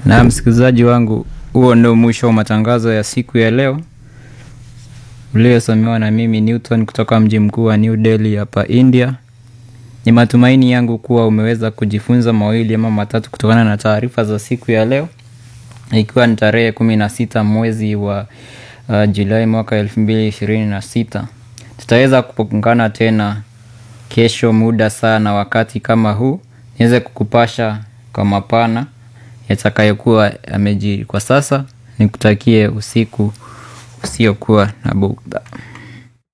Na msikilizaji wangu, huo ndio mwisho wa matangazo ya siku ya leo uliosomewa na mimi Newton kutoka mji mkuu wa New Delhi hapa India. Ni matumaini yangu kuwa umeweza kujifunza mawili ama matatu kutokana na taarifa za siku ya leo, ikiwa ni tarehe kumi na sita mwezi wa uh, Julai mwaka elfu mbili ishirini na sita. Tutaweza kupungana tena kesho muda saa na wakati kama huu niweze kukupasha kwa mapana yatakayokuwa yamejiri. Kwa sasa nikutakie usiku usiokuwa na bughudha.